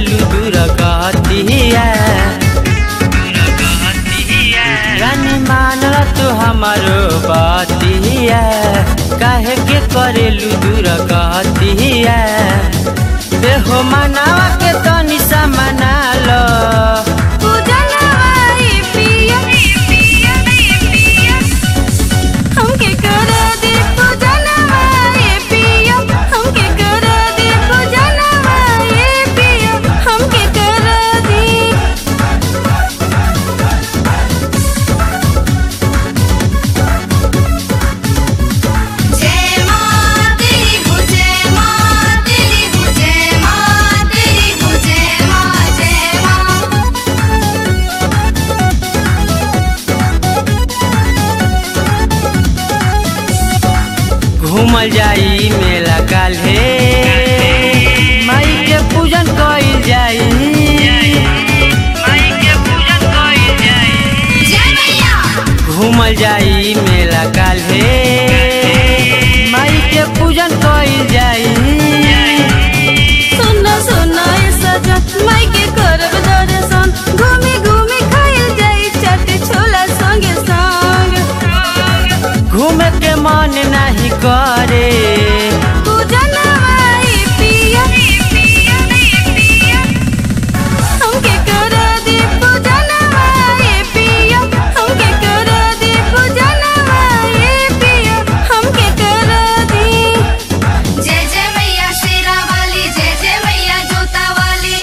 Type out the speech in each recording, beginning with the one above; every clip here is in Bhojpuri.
करेलू दूर कहतिया रानी मानल तू हमारो बतिया काहे के करेलू दूर कहतिया देहो मनावा के तनी सा मना लो पूजनवाई पिया हमके कर दे पूजनवाई पिया हमके कर दे पूजनवाई पिया हमके कर दे जय मां तेरी बुझे मां तेरी बुझे मां तेरी बुझे मां जय मां घूमल जाई मेला काल्हे माई के पूजन कइल जाई माई के पूजन कइल जाई जय मैया घूमल जाई मेला काल्हे माई के पूजन कइल जाई सुन सुन ए सजन माई के करब दर्शन घूमी घूमी खाइल जाई चट छोला संगे संग घूमे के मन नहीं करे पूजनवाई पिया हमके कर दे पूजनवाई पिया हमके कर दे पूजनवाई पिया हमके कर दे जय जय मैया शेरा वाली जय जय मैया जोता वाली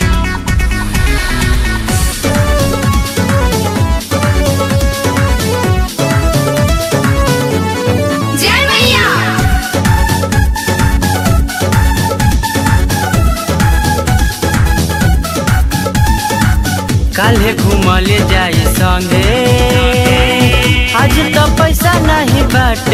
जय मैया काल्हे घूमले जाई संगे आज तो पैसा नहीं बाटे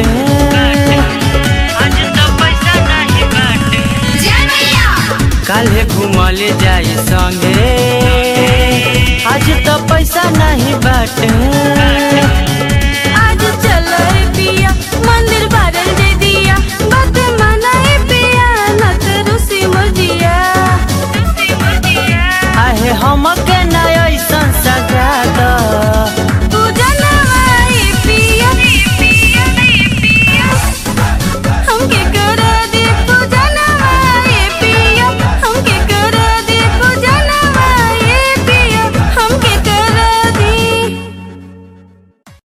आज तो पैसा नहीं बाटे जय मैया काल्हे घूमले जाई संगे आज तो पैसा नहीं बाटे आज चलो रे पिया मंदिर बारल दे दिया बात मनाए पिया न तो रुसी मुजिया आहे हमके